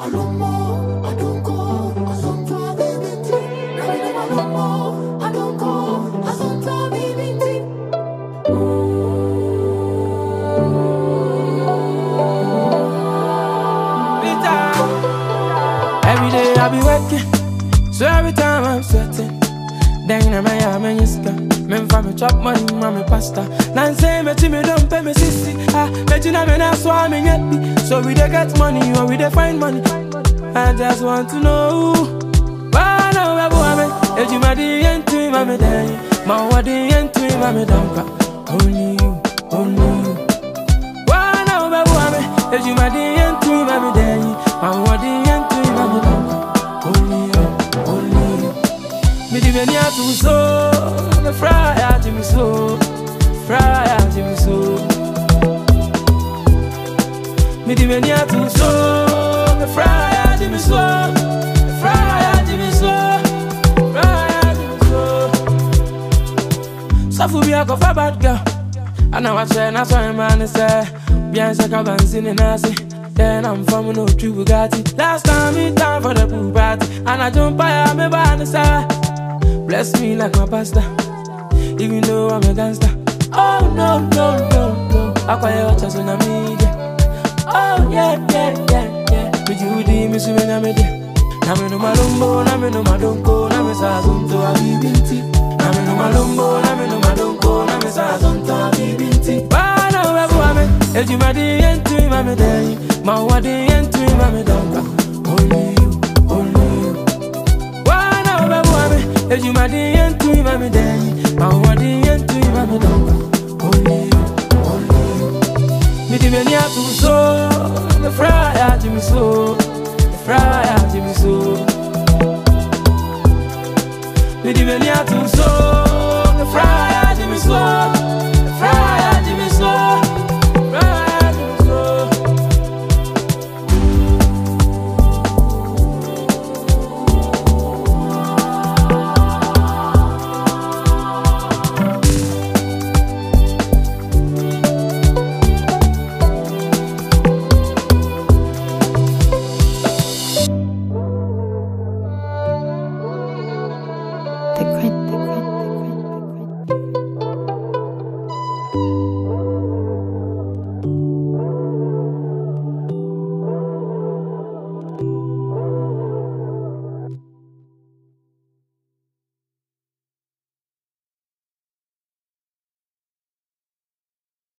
Alomo, adonko, asonto bibinti. Nabine malomo, adonko, asonto bibinti. Every day I be working, so every time I'm sweating. Then I'm a man, you scam. Men for me chop money, mommy pasta. Nan say me to me don't pay me sissy. Ah, bet you na me na swam in yet be. So we dey get money or we dey find money. I just want to know. Why now we go ame? If you my the end to him, I'm day. My what the end to him, I'm down. Only you, only you. Why now we go ame? If you my the end to him, I'm day. My what the end to him, I'm down. Only you, only you. Me di meni atu so, me fry ati mi so, fry ati mi so. Me di meni atu so, me fry ati mi so, fry ati mi so, fry ati mi so. Safu bi ako fa bad girl, ana wa che na so man say, bien se ka banzini nasi. Then I'm from no true Bugatti. Last time me time for the pool party, and I jump by me by the side. Bless me like my pastor, even though I'm a gangster. Oh no, no, no, no. I call you just on media. Oh yeah, yeah, yeah, yeah. Me Judy, me swing na me dia. Na me no malumbo, na me no madonko, na me sa zonto a bibinti. Na me no malumbo, na me no madonko, na me sa zonto a bibinti. Bana webu ame, eji ma di yentu ma me dei, ma wa di yentu ma me dei.